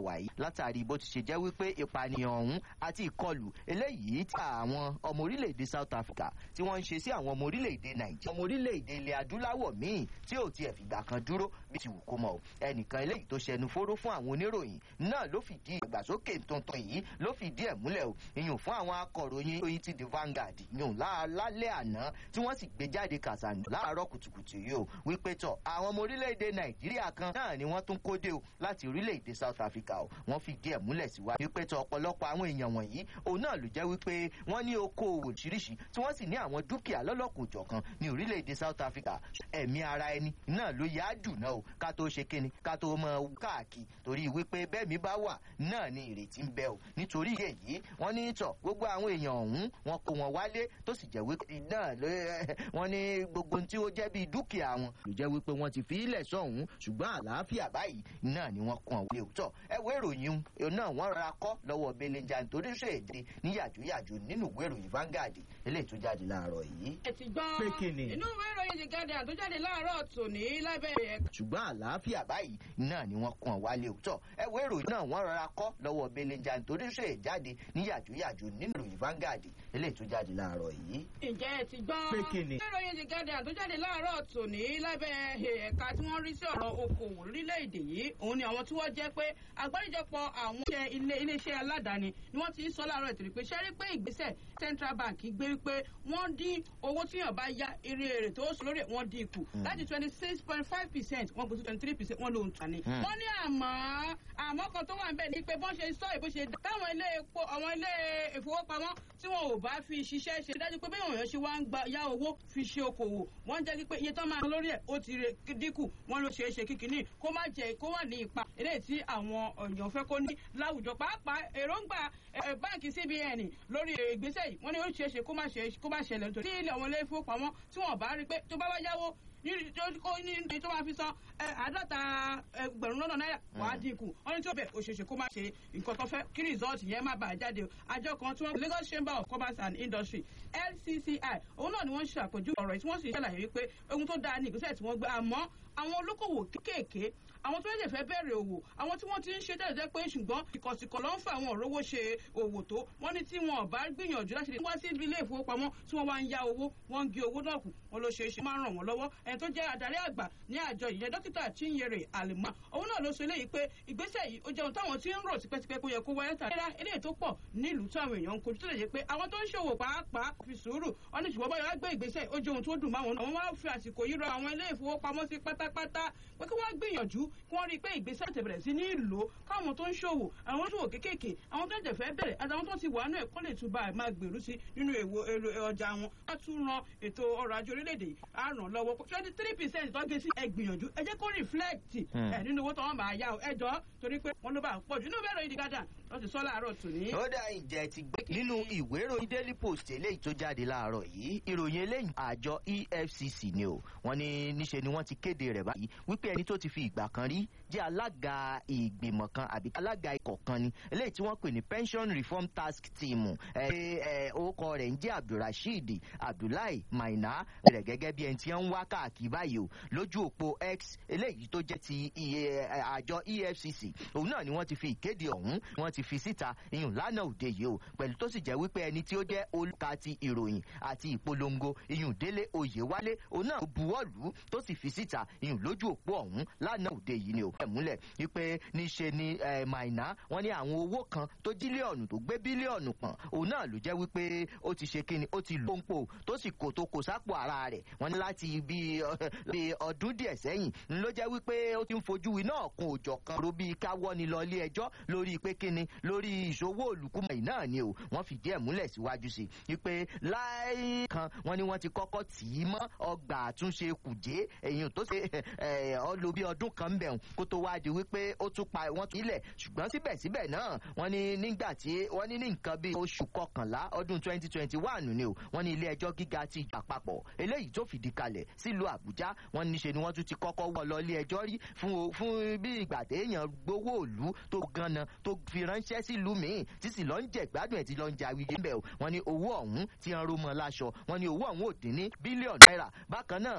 wàyí látàrí bó ti ṣe jẹ́ wípé ìpànìyàn ọ̀hún àti ìkọlù eléyìí tí àwọn ọmọ orílẹ̀-èdè south africa tí wọ́n ń ṣe sí àwọn ọmọ orílẹ̀-èdè nàìjíríà ọmọ orílẹ̀-èdè ilẹ̀ adúláwọ̀ míì tí ò tiẹ̀ fìgbà kan dúró bí ti wù kó mọ̀ ẹnìkan eléyìí tó ṣẹnu fóró fún àwọn oníròyìn náà ló fìdí ìgbàsókè tuntun yìí ló fìdí ẹ̀ múlẹ̀ o ìyún fún àwọn akọ̀ròyìn oyin ti the vanguard yùn lálẹ́ àná tí wọ́n sì gbé jáde kàṣàǹdù láàárọ̀ kùtùkùtù yìí o wípé tọ̀ àwọn ọmọ orílẹ̀-èdè nàìjíríà kan náà ni wọ́n tún kóde o láti orílẹ̀-èdè south africa o wọ́n fìdí ẹ̀ múlẹ̀ síwájú wípé tọ̀ ọ̀pọ̀lọpọ̀ àwọn èèyàn wọ̀nyí òun náà ló jẹ́ wípé wọ́n ní okòòwò oríṣiríṣi tí wọ́n sì ní àwọn dúkìá lọ́lọ́kùn jọ̀kan ní orílẹ̀-èdè south africa ẹ̀mí ara ẹni náà ló yá jù náà o ká tó ṣe kíni ká tó mọ káàkiri torí wípé bẹ́ẹ̀mí bá wà náà ni ìrètí ń bẹ o nítorí èyí wọ́n ní tọ̀ gbogbo àwọn èèyàn ọ̀hún wọn kó wọn wálé tó sì jẹ́ wípé náà ló wọ́n ní gbogbo tí ó jẹ́ bíi dúkìá wọn ló jẹ́ wípé wọ́n ti fi ilẹ̀ sọ̀hún ṣùgbọ́n àlàáfíà báyìí náà ni wọ́n kàn wọlé òótọ́ ẹ wo ìròyìn náà wọ́n rọra kọ́ lọ́wọ́ belenja nítorí ṣe èdè ní yàjóyàjó nínú ìwé ìròyìn Vanguard eléyìí tó jáde láàárọ̀ yìí. ẹ ti gbọ́ Pé kí ni? inú ìwé ìròyìn The Guardian tó jáde láàárọ̀ tòní lábẹ́ ẹ̀ ṣùgbọ́n àlàáfíà báyìí náà ni wọ́n kàn wálé òótọ́ ẹ wo ìròyìn náà wọ́n rọra kọ́ lọ́wọ́ belenja nítorí ṣe èjáde ní yàjóyàjó nínú ìròyìn Vanguard eléyìí tó jáde láàárọ̀ yìí. ǹjẹ́ ẹ ti gbọ́ Pé kí ni? ìwé ìròyìn The Guardian tó jáde láàárọ̀ tòní lábẹ́ ẹ̀ka tí wọ́n rí sí ọ̀rọ̀ okòwò orílẹ̀-èdè yìí òun ni àwọn tí wọ́n jẹ́ pé àgbáríjọpọ̀ àwọn iṣẹ́ ilé iléeṣẹ́ aládàáni ni wọ́n ti ń sọ láàárọ̀ ètò ìpè ṣẹ́rí pé ìgbésẹ̀ Central Bank gbé wípé wọ́n dín owó tíyàn bá yá eré èrè tó sọ lórí ẹ̀ wọ́n dín kù láti twenty six point five percent wọ́n gbé sí twenty three percent wọ́n ló ń tà ní. Mm. wọ́n ní àmọ́ àmọ́ kan tó wà ń bẹ̀ ni pé bọ́n ṣe sọ ìbò ṣe táwọn ilé epo àwọn ilé ìfowópamọ́ tí wọn ò bá fi ṣiṣẹ́ ṣe dájú pé bẹ́ẹ̀ òyìn ṣe wá ń gba yá owó fi ṣe okòwò wọ́n jẹ́ pé iye tó máa ń lórí ẹ̀ ó ti re dínkù wọ́n ló ṣeé ṣe kíkiní kó má jẹ kó wà ní ipa eléyìí tí àwọn èèyàn fẹ́ kó ní láwùjọ pàápàá èròǹgbà eh, báǹkì CBN lórí ìgbésẹ̀ yìí wọ́n ní ó ṣeé ṣe kó má ṣe- kó má ṣẹlẹ̀ nítorí tí ilé àwọn ilé ìfowópamọ́ tí wọ́n bá rí pé tó bá wá yáwó ní tó ní ní tó máa fi san ẹ, àádọ́ta ẹgbẹ̀rún lọ́nà náírà wàá dínkù wọ́n ní tí ó bẹ̀ òṣèṣe kó má ṣe nǹkan tó fẹ́ kí rìsọ́ọ̀tì yẹn má bàa jáde o àjọ kan tí wọ́n Lagos Chamber of Commerce and Industry LCCI òun náà ni wọ́n ṣe àpèjúwe ọ̀rọ̀ yìí tí wọ́n sì ṣàlàyé wípé ohun tó dáa ní ìgbésẹ̀ tí wọ́n gbé àmọ́ àwọn olókòwò kéékèèké àwọn tó lè fẹ́ bẹ̀rẹ̀ òwò àwọn tí wọ́n ti ń ṣe tẹ́lẹ̀ jẹ́ pé ṣùgbọ́n ìkọ̀sìkọ̀ ló ń fa àwọn òrówó ṣe òwò tó wọ́n ní tí wọn ò bá gbìyànjú láti wá sí ilé ìfowópamọ́ tí wọ́n wá ń ya owó wọ́n ń gé owó náà kù wọ́n ló ṣe é ṣe máa ń ràn wọ́n lọ́wọ́ ẹni tó jẹ́ adarí àgbà ní àjọ ìyẹn dókítà Chinyere Alima òun náà ló sọ eléyìí pé ìgbésẹ̀ yìí ó jẹun táwọn tí ń rò tipẹ́tipẹ́ kó yẹ kó wáyé tà nílá eléyìí tó pọ̀ nílùú tí àwọn èèyàn ń kojú tó lè jẹ́ pé àwọn tó ń ṣòwò pàápàá fi sùúrù wọn ní ṣùgbọ́n báyọ̀ wá gbé ìgbésẹ̀ ó jẹun tó dùn máwọn àwọn wá fi àsìkò yìí rọ àwọn ilé ìfowópamọ́sí pátápátá pé kí wọ́n gbìyànjú kí wọ́n rí i pé ìgbésẹ̀ ti bẹ̀rẹ̀ sí ní ìlò káwọn tó ń ṣòwò àwọn tó ń ṣòwò kéékèèké àwọn tó ń jẹ̀fẹ́ bẹ̀rẹ̀ àtàwọn tó ti wà nínú ẹ̀kọ́ lè túbà máa gbèrú sí nínú èwo èrò ọjà wọn á tún ran ètò ọrọ̀ ajé orílẹ̀-èdè yìí á ràn lọ́wọ́ twenty three percent tó gé sí ẹ gbìyànjú ẹ jẹ́ kó reflect Hmm. ẹ nínú owó tó wọ́n máa yá o ẹ jọ torí pé wọ́n ló bá pọ̀ jù nínú bẹ́ẹ̀rẹ̀ ìdígádà wọ́n ti sọ láàárọ̀ tòní. ó dá ìjẹ́ ti gbé nínú ìwé ìròyìn daily post eléyìí tó jáde láàárọ̀ yìí ìròyìn eléyìí àjọ efcc ni o wọ́n ní níṣe ni wọ́n ti kéde rẹ̀ báyìí wípé ẹni tó ti fi ìgbà kan rí jẹ́ alága ìgbìmọ̀ kan àbí alága ikọ̀ kan ni eléyìí tí wọ́n pè ní pension reform task team ẹ ẹ orúkọ rẹ̀ ń jẹ́ abdulrasheed abdullahi maina rẹ̀ gẹ́gẹ́ bí ẹni tí wọ́n ń wá káàkiri báyìí o lójú òpó x eléyìí tó jẹ́ ti iye, ẹ, àjọ efcc òun náà ni wọ́n ti fi ìkéde ọ̀hún wọ́n ti fi síta iyùn lánàá òde yìí o pẹ̀lú tó sì jẹ́ wípé ẹni tí ó jẹ́ olùka ti ìròyìn àti ìpolongo iyùn délé oyèwálé òun náà buwọ́lù tó sì fi síta iyùn lójú òpó ọ̀hún lánàá òde yìí ni o ẹ̀ múlẹ̀ wípé níṣe ni eh, maina wọ́n ní àwọn owó kan tó bílíọ̀nù tó gbé bílíọ̀nù pọ̀n òun náà ló jẹ́ wípé ó ti ṣe kíni ó ti lò ń pò tó sì kò tó kò sápò ara rẹ̀ wọ́n ní láti bí bí ọdún díẹ̀ sẹ́yìn ń ló jẹ́ wípé ó ti ń fojú iná ọ̀kun òjọ̀ kan ro bíi káwọ́ ni lọ ilé ẹjọ́ lórí pé kíni lórí ìṣòwò olùkúmọ̀ yìí náà ni o wọ́n fìdí ẹ̀ múlẹ̀ síwájú sí i wípé láì kan wọ́n ní wọ́n ti kọ́kọ́ tì í mọ́ ọgbà àtúnṣe kùjé èyí tó ṣe ẹ̀ ọ lo bí ọdún kan ń bẹ̀ kó tó wá di wípé ó tún pa wọ́n kílẹ̀ ṣùgbọ́n síbẹ̀síbẹ̀ náà wọ́n ní nígbà tí wọ́n ní ní nǹkan bíi oṣù kọkànlá ọdún twenty twenty one ni o wọ́n ní ilé ẹjọ́ gíga ti ìjà papọ̀ eléyìí tó fìdí kalẹ̀ sílùú àbújá wọ́n ní ṣe ni wọ́n tún ti kọ́kọ́ wọ́ lọ ilé ẹjọ́ rí fún o- fún bí ìgbà téèyàn gbowó òlu tó ganan tó fi ránṣẹ́ sílùú míì tí sì lọ ń jẹ gbádùn ẹ̀ tí lọ ń jẹ awíyé ń bẹ̀ o wọ́n ní owó ọ̀hún tí wọ́n ró mọ́ láṣọ wọ́n ní owó ọ̀hún ò dín ní bílíọ̀nù náírà bákan náà